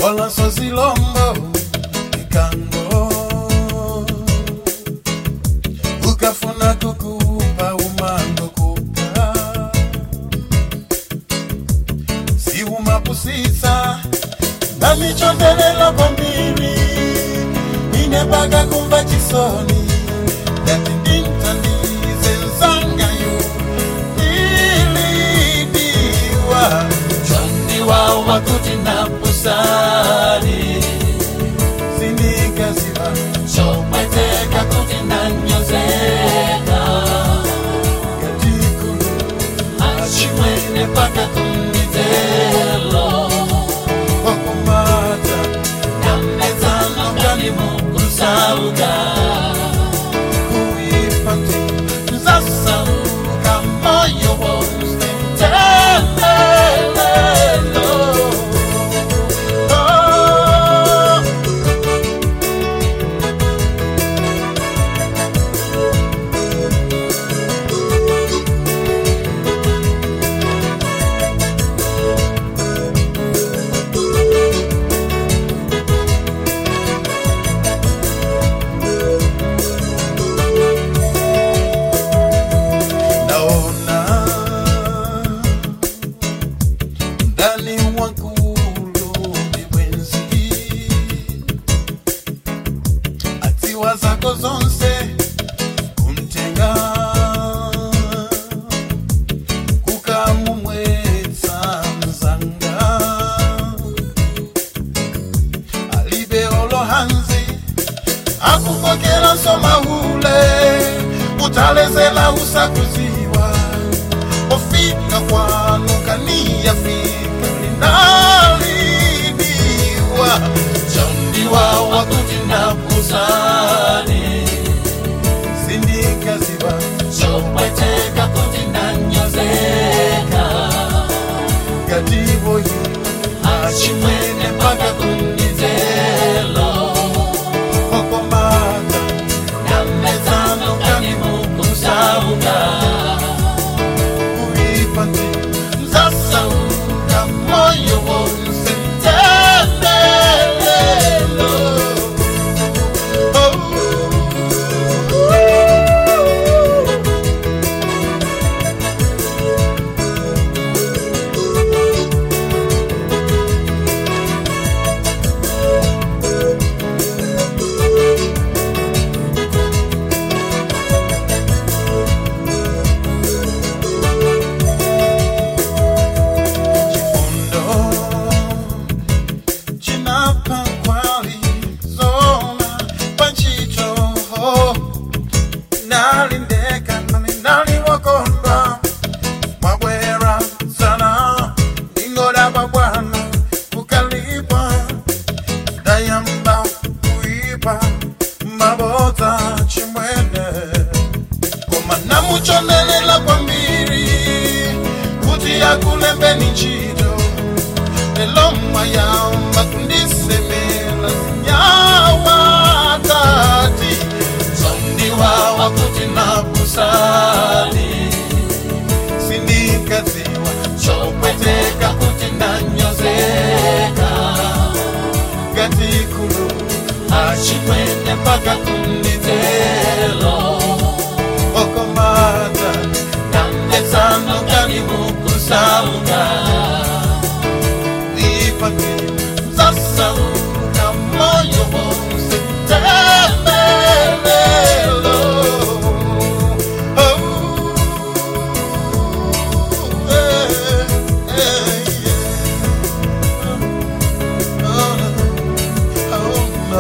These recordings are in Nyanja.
wala sozilombo ikango ukafuna kukupa umango kupa siumapusisa namichondelela kwambiri inebaga kumva chisoni dati ndintandize nsangayo ilidiwa chondiwa wakuti na pusani sinikaziva chomweteka kuti na nyozeka katikulu achimwene paka kumizelo wakumata namezano ngani mukusauga kuipati zasauka moyo wonse temelelo oh. naona ndani wangu ni mwenzi atiwa zako zonse kumtenga kukamumwetsa mzanga alibeolo hanzi akupokela nsoma ule utalezela usakuziwa ofika kwanu kaniyafika linalibiwa chondiwa wakuti na pusani sindikaziva chomweteka kuti na nyozeka gativoyi achimwene paka kumizelo okomata namezano ngani mukusauga kuipati zasauka moyo wonse temelelo chifundo chinapa kwali zona panchito nalindeka nani naliwokondwa mwabwera sana ingodaba bwana ukalipa dayamba kuipa mabota chimwene koma namuchonelela kwambiri kuti akulembeni ntchito lelo mwayamba kundisemela zinyawa tati chondiwa wakuti na pusani sindikaziwa chomweteka kuti na nyozeka gatikulu achimwene paka kumizelo okomata namezano ngani mukusauga ipati zasauka moyo wonse temelelo Oh, eh, eh, yeah. Oh, no. Oh, no.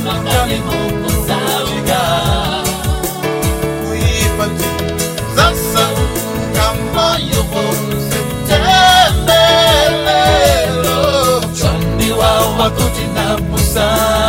sana ngani mukusaluka kuipa sasa kamoyo wose tembelelo chondiwa wakuti na pusa